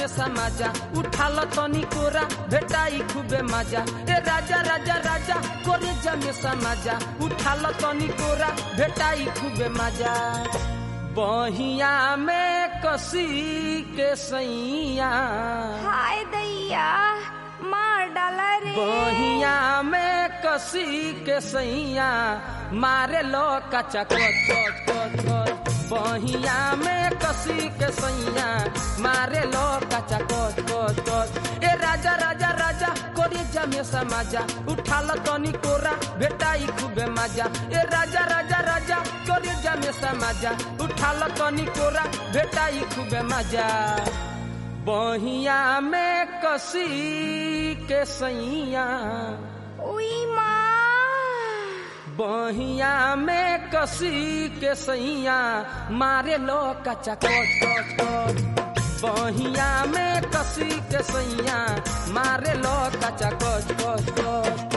में समाजा उठाल तनी कोरा भेटाई खूबे मजा ए राजा राजा राजा कोरे जमे समाजा उठाल तनी कोरा भेटाई खूबे मजा बहिया में कसी के सैया हाय दैया मार डाला रे बहिया में कसी के सैया मारे लो कचा कोच कोच कोच कोच बहिया में कसी के सैया मारे लो कचा कोच कोच कोच ए राजा राजा राजा कोरी जमे समाजा उठाल तनी कोरा भेटाई खूबे मजा ए राजा राजा राजा कोरी जमे समाजा उठाल तनी कोरा भेटाई खूबे मजा बहिया में कसी के सैया उई माँ बहिया में कसी के सैया मारे लो कचा कोच कोच कोच बहिया में कसी के सैया मारे लो कचा कोच कोच कोच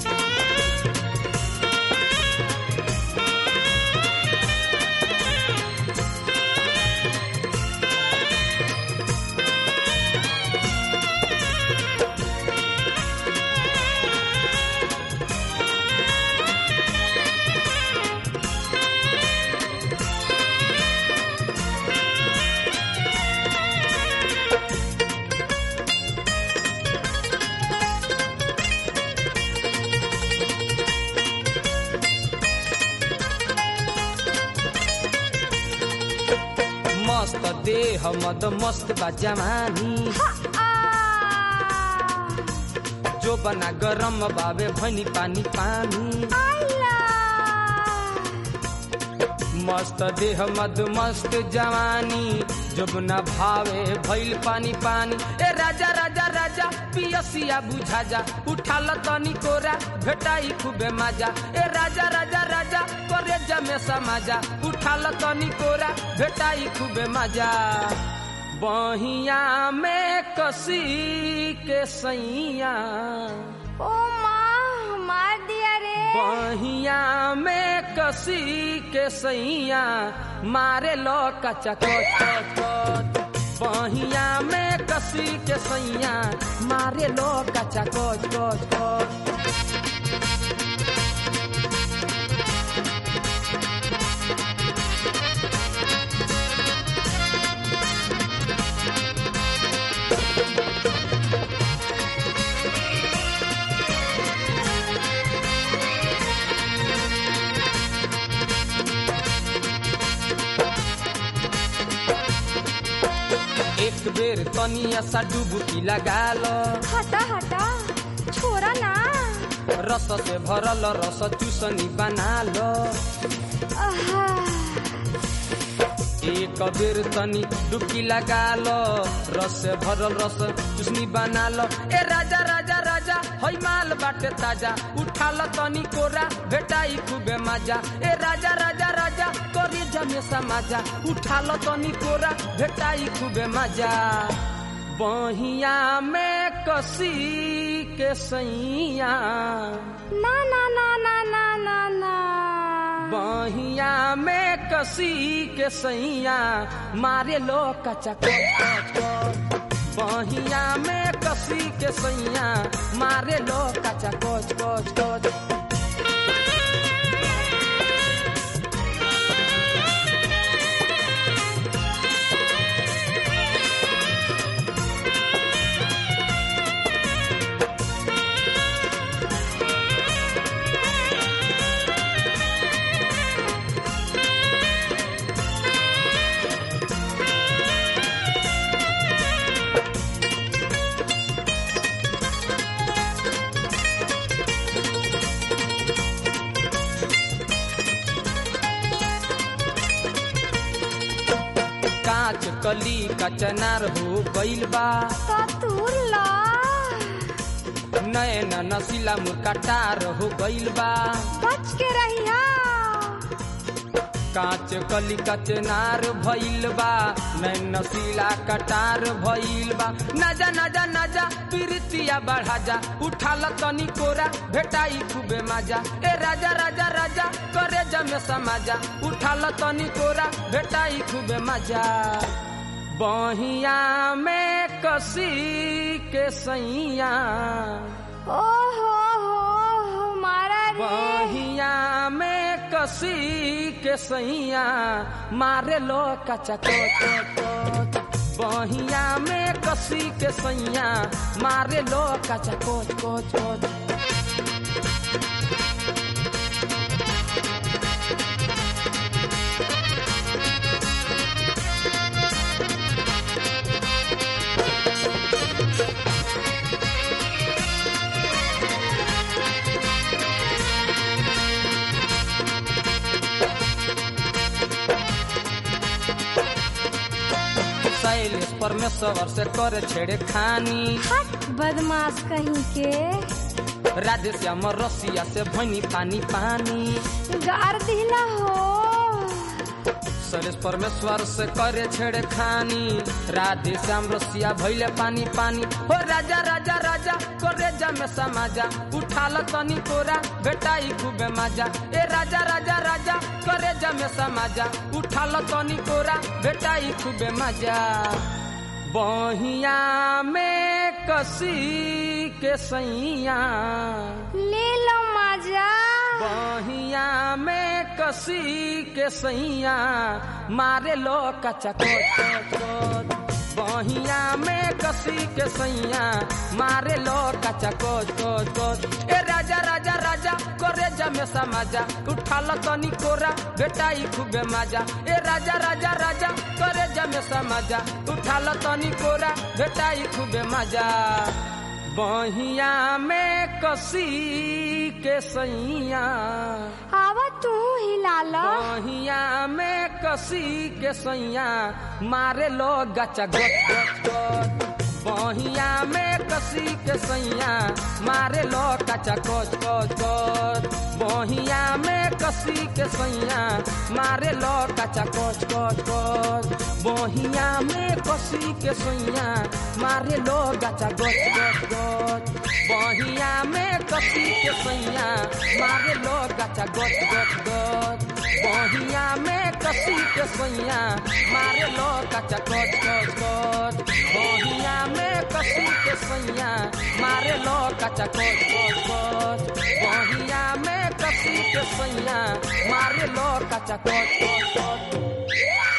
मस्त देह मद मस्त बा जवानी आ जो बना गरम बाबे भनी पानी पानी आला मस्त देह मद मस्त जवानी जब न भावे भइल पानी पानी ए राजा राजा राजा पियसिया बुझा जा उठाल तनी कोरा भेटाई खूबे मजा ए राजा राजा राजा करे जमे समाजा उठाल तनी कोरा भेटाई खूबे मजा बहिया में कसी के सैया ओ माँ मार दिया रे बहिया में कसी के सैया मारे लो कचा कोच कोच कोच बहिया में कसी के सैया मारे लो कचा कोच कोच कोच एक बेर तनिया सा डुबकी लगा लो हटा हटा छोरा ना रस से भरल रस चूसनी बना लो आहा, एक बेर तनी डुबकी लगा लो रस से भरल रस चुसनी बना लो ए राजा राजा राजा हई माल बाटे ताजा उठा लो तनी कोरा भेटाई खूबे मजा ए राजा राजा राजा करी जमे समाजा उठा लो तनी कोरा भेटाई खूबे मजा बहिया में कसी के सैया ना ना ना ना ना ना ना बहिया में कसी के सैया मारे लो कचा कोच कोच कोच बहिया में कसी के सैया मारे लो कचा कोच कोच कोच कांच कली कचनार हो गइल बा कतूर ला नयन नसीला मुकटार हो गइल बा बच के रहिया कांच कली कचनार भइल बा नैन नसीला कटार भइल बा नजा नजा नजा प्रीतिया बढ़ा जा उठाल तनी कोरा भेटाई खूबे मजा ए राजा राजा राजा करे जमे समाजा उठाल तनी कोरा भेटाई खूबे मजा बहिया में कसी के सैया ओ हो हो मारा रे बहिया में कसी के सैया मारे लो कचा कोच बहिया में कसी के सैया मारे लो कचा कोच कोच कोच शैलेश परमेश्वर से करे छेड़े खानी हट बदमाश कहीं के राधे श्याम रसिया से भनी पानी पानी गार दिला हो शैलेश परमेश्वर से करे छेड़े खानी राधे श्याम रसिया भैले पानी पानी हो राजा राजा राजा करे जा में समाजा उठा ल तनी कोरा बेटाई खूबे मजा ए राजा राजा राजा करे जा में समाजा उठा ल तनी कोरा बेटाई खूबे मजा बहिया में कसी के सैया ले लो मजा बहिया में कसी के सैया मारे लो कचा कोच बहिया में कसी के सैया मारे लो कचा कोच कोच कोच ए राजा राजा राजा करे जमे समाजा उठा ल तनी कोरा बेटाई खूबे मजा ए राजा राजा राजा करे जमे समाजा उठा ल तनी कोरा बेटाई खूबे मजा बहिया में कसी के सैया आवा तू हिला लो बहिया में कसी के सैया मारे लो गचा गच गच गच बहिया में कसी के सैया मारे लो कचा कोच कोच कोच बहिया में कसी के सैया मारे लो कचा कोच कोच कोच बहिया में कसी के सैया मारे लो गचा गोच गोच गोच बहिया में कसी के सैया मारे लो गचा गोच गोच गोच बहिया में कसी के सैया मारे लो गचा गोच गोच गोच बहिया में कसी के सैया मारे लो गचा गोच गोच गोच बहिया में कसी के सैया मारे लो गचा गोच गोच गोच